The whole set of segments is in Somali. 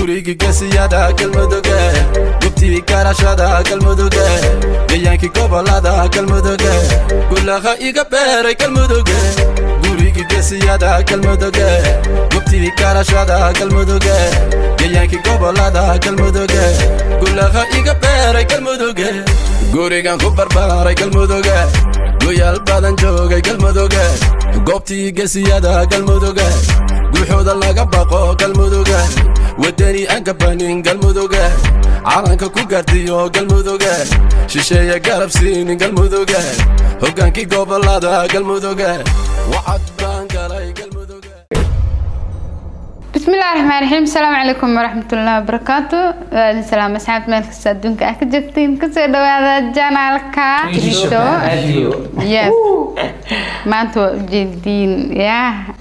gurigii gesiyada galmuduge gubtii garashada galmuduge gayaankii gobolada galmuduge gulaha iga beeray galmuduge gurigii gesiyada galmuduge gubtii garashada galmuduge gayaankii gobolada galmuduge gulaha iga beeray galmuduge gurigan ku barbaaray galmuduge goyaal badan joogay galmuduge goobtii gesiyada galmuduge guuxooda laga baqo galmuduge wadani aan gabanin galmuduge calanka ku gaardiyo galmuduge shisheeye garab siinin galmuduge hoggaankii gobolada galmuduge wacad baan galay galmuduge بسم الله الرحمن الرحيم السلام عليكم ورحمة الله وبركاته وعليكم السلام أصحاب مالك السادونك أكجبتين كسر دوادا جانالكا كريشو يس ما أنتو جدين يا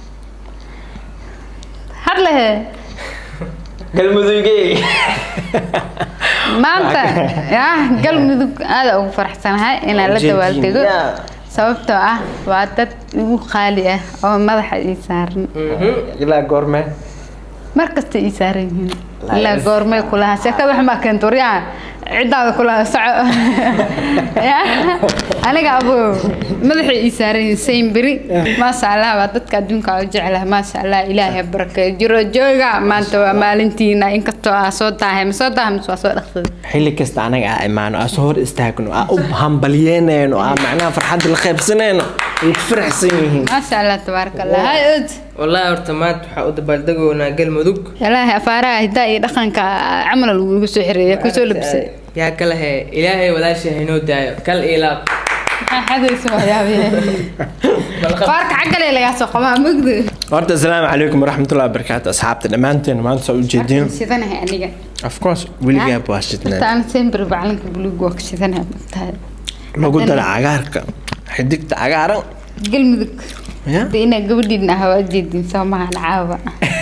هرله galmudugey maanta ya galmudug aada ugu faraxsanahay inaan la dawaaldego sababtoo ah waa dad igu qaali ah oo madaxa ii saaran ilaa goorme mar kasta ii saaran yihiin ilaa goormay kulahaa sheekada waxmaa keenta waryaha ciddaada kulaha soco Ya? aniga abo madaxay ii saaran yihiin sayn beri maasha allah waa dadka adduunka u jeclah maasha allah ilaahay ha barakeeyo jiro jooga maanta waa maalintiina inkastoo aa soo daahay ma soo daahay mise waa soo dhaqsaday xilli kasta anaga aa imaano aa soo hor istaagno aa u hambalyeynayno aa macnaha farxadda la qaybsanayno ay ku faraxsan yihiin maasha allah tabaaraka allah hay od wallaahi horta maanta waxaa u dabaaldegoonaa galmudug ilaahay afaaraha hidaa iyo dhaqanka camal lagu soo xireeya kusoo labisay yaa kale he ilaahay walaasha haynoo daayo kal iyo laab maxaa xadaysa waxyaabihi qaarka xaggale lagaa soo qabaa mugdi horta asalaamu calaykum waraxmatullahi wabarakaatu asxaabta dhammaanteen maanta soo ujeediin shidanahay aniga of course weligaa waa shidnaa taan sembir bacalinka buluug waa ka shidanahay magtahay lagu dara cagaarka xidigta cagaaran galmudug Ya? hadda inaa gabadhiin ah waa jeedin soo mahan caawa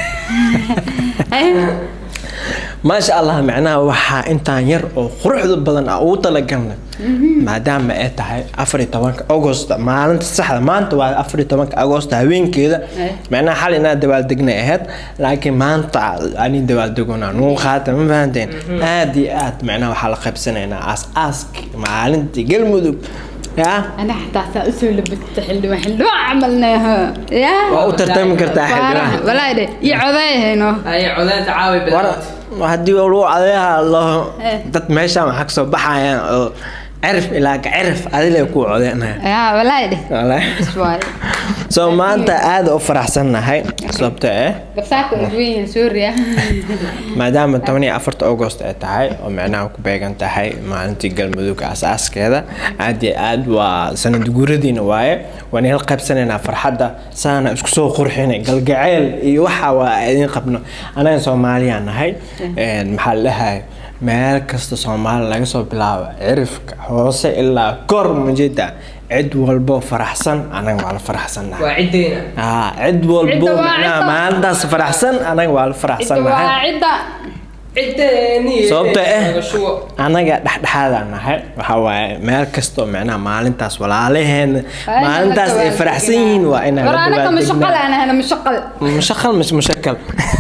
maasha allah macnaha waxaa intaan yar oo quruxda badan ah ugu talagalnay maadaama ay tahay afar iyo tobanka agost maalinta saxda maanta waa afar iyo tobanka agost haweenkeeda macnaha xal inaa dabaaldegnay ahayd laakiin maanta ani dabaaldegona nugu qaata ma fahanteen aad iyo aad macnaha waxaa la qaybsanaynaa aas-aaski maalintii galmudug yaa أنا حتى أسوي لبست حلوة حلوة عملناها يا waa u tartami kartaa xildhibaan ولا ده يعضيه هنا ay codaanta caawi war bilaawt haddii lagu adeeha laho Eh. dad meeshaan waxaa kasoo baxayaan oo cirif ilaa ka cirif adile ku codeynaya يا ولا ده Walahi. شوي soo maanta aada u faraxsannahay sababta eh بس أكو وين سوريا maadaama toban iyo afarta agost ay tahay oo micnaha ku beegan tahay maalintii galmudug asaaskeeda aad iyo aad waa sanad guuradiina waaye waan ila qaybsanaynaa farxadda saana isku soo qurxinay galgaceel iyo waxa waa idin qabno anaga soomaaliya nahay Een, maxaa la dhahay meel kasta soomaali laga soo bilaabo cirifka hoose ilaa kor majeeda cid walbo faraxsan anaga waa la faraxsannahay waa ciddeyna Ah, cid walbo Cidda waa macnaha cidda. maalintaas faraxsan anaga waa la faraxsannahay عدة ciddeeni sababta eh shubo anaga dhexdhexaadaan nahay waxaa waaye meel kastoo macnaha maalintaas walaalaheena maalintaas ay faraxsan yihiin waa inaan la ورانا مشقل dabaaldegna أنا أنا مشقل mushaqal mis mushakal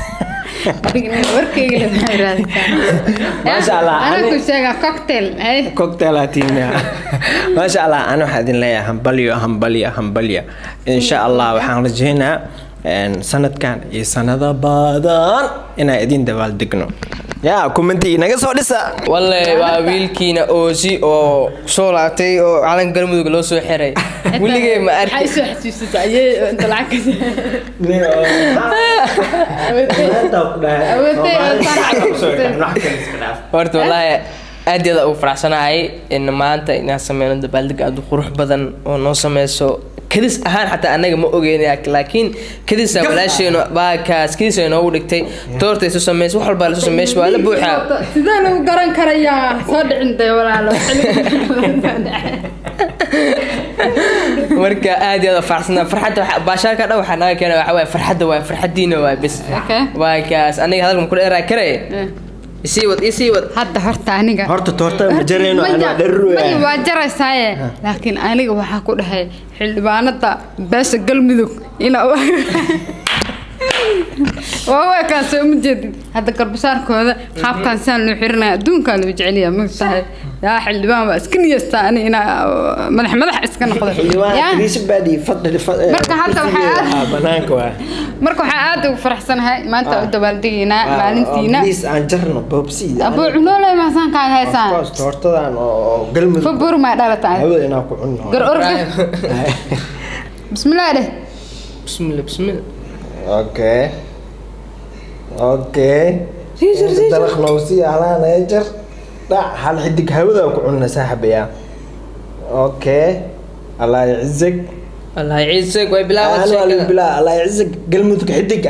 وركي اللي ما شاء الله. أنا أنا- كنت شايفة كوكتيل هاي cocktailatiina maasha allah ana waxaa idin leeyahay hambalyo hambalyo hambalyo insha allah waxaan rajeynaa een, sanadkan iyo sanado badan inaan idin dabaaldegno yaa commenti inaga soo dhisa walle waa wiilkiina oosi oo soo laabtay oo calanka galmudug loo soo xiray weligay ma arki حيسو حسيسة أيه أنت العكس horta wallaahi aad iyo aad ugu faraxsanahay in maanta inaan sameyno dabaaldeg aad u qurux badan oo noo sameyso kadis ahaan xataa anaga ma ogeyn laakiin kadisa walaasheenu baakaas kadis ay noogu dhigtay toorta isu sameys wax walbaa lasu sameys waa la buuxaa sidee lagu garan karayaa soo dhicin day walaalo marka aad iyo aad u faraxsanaa farxadda waxa- baashaalka dhan waxaa naga keena waxaa waaye farxadda waay farxaddiina waay bes Okay. waa kaas aniga hadalka ma ku dheeraa karay isii wad isii wad hadda horta aniga horta toorta ma jarayno Maya- anaa dharru maya waa jaraysaaye laakiin aniga waxaa ku dhahay xildhibaanada beesha galmudug ina waa waa kaan soo uma jeedin hadda garbasaarkooda qaabkaan saan loo xirinaya adduunkaa loo jeceliya ma tahay yaa xildhibaan waa iska niyeystaa ani inaa madax madax iska noqdo yaa Marka hadda waxay aad- banaanka waa marka waxaa aad ugu faraxsanahay maanta u dabaaldegaynaa maalintiina please aan jarno boobsi abuu cunoolay maasaan kaaga haysaan hortadan oo galmudug fabur maa dhalataan hawada inaan ku cunno gar orga bismillah dheh bismillah bismillah okay okay dalaq nawsi alaan jar dhac hal xidig hawada ku cunna saaxibaya okay allah yacizak allah ciise way أنا bilaawad والله sheekada بالله الله يعزك قلمتك حدقة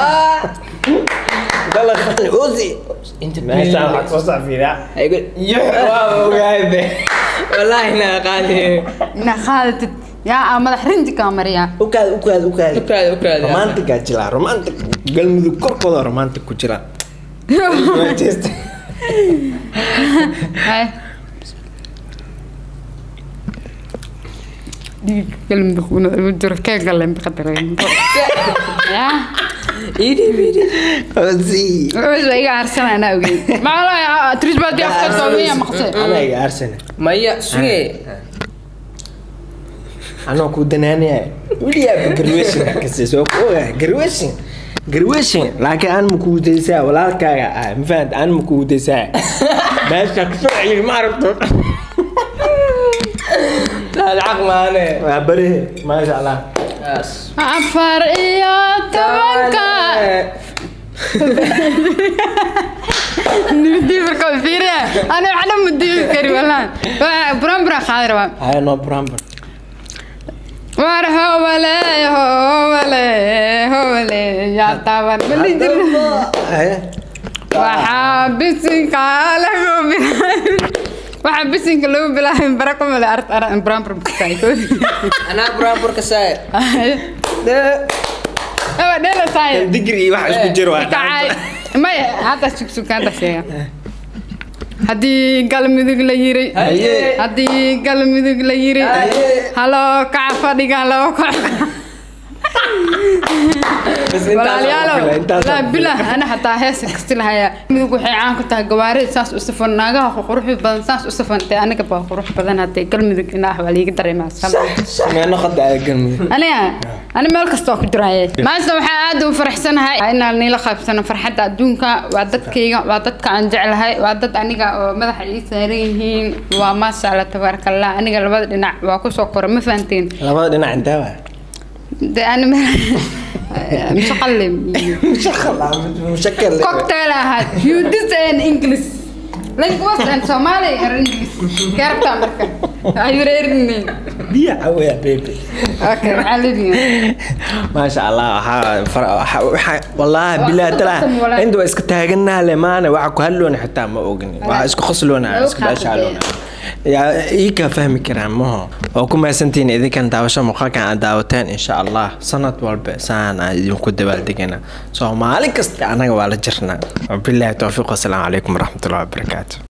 والله خطني أوزي inta ما شاء الله توسع في ذا يقول يح واو قاعد wallaahi naa qaali inaa qaadatid yaa aa madax rinji kaa mariyaa وكاد وكاد وكاد ukaadi ukaadi رومانتك أجلا رومانتك قلمتك كل قدر رومانتك كجلا Hay. dhiig galmudug una ugu jiro kee galeen biqadareyn yaa idib idib أوزي Wes waa iga aarsanaa anaa ogeyn maxaa trisbaadi afka soomiya maqse أنا يا أرسنال maya suge أنا كودناني وليا بجرويشن كسيس وكوه جرويشن جرويشن لكن أنا مكوديسا ولا كايا مفهد أنا مكوديسا بس كسوعي ما عرفت lacag maane بره ما شاء الله Yes. afar iyo tobanka nibdii marka fiiriya ana waxna mudiibi kari walaan buran buran qaadi rabaa هاي نو برامبر war howale howale howale yaa taaban mali jirna هاي waxaa bisinka lagu bilaabin waxaa bisinka lagu bilaabin bara ku male art aran buran buran kusaay anaa buraanburka saay ewa dheela saay دقري واحد اسمه جروان kacay maya hadda sugsugaanta sheega haddii galmudug la yiri Haye. haddii galmudug la yiri Haye. haloo kaca fadhiga loo kac بس walaalayaalow انت walaa bilah ana xataa heesa kasti lahayaa midug waxay caan ku tahay gawaarida saas u safan naagaha quruxda badan saas u safantay aniga baa qurux badan hadee galmudug inaa waa liiga dareemaa ما ناخذ على قلبي aniga ani meel kasta waa ku jiraaye maanta waxaa aad u faraxsanahay inaan niila qaybsano farxadda adduunka waa dadkayga waa dadka aan jeclahay waa dad aniga oo madaxa ii saaran yihiin waa maasha allah tabaaraka allah aniga labada dhinac waa kusoo kora ma fahanteen لابد انا عندها de ani mshaqalim مشخل مشكل cocktail ahaad you this and english language and somali and english keerta marka ayureerinne بيع يا بيبي okay maxaa leedihin ما شاء الله ها فر... ح... ح... والله بالله ترى والله. عنده اسك تاغنا لما انا وعك هلون حتى ما اوغني وعك اسك خصلونا أو اسك باشالونا خاطر. يا ايكا فهمي كرام مو وكما سنتين اذا كان داوشة مقاكا عن داوتين ان شاء الله سنة والب سانا يمكن دبال دقنا سو مالك است انا ولا جرنا وبالله التوفيق والسلام عليكم ورحمة الله وبركاته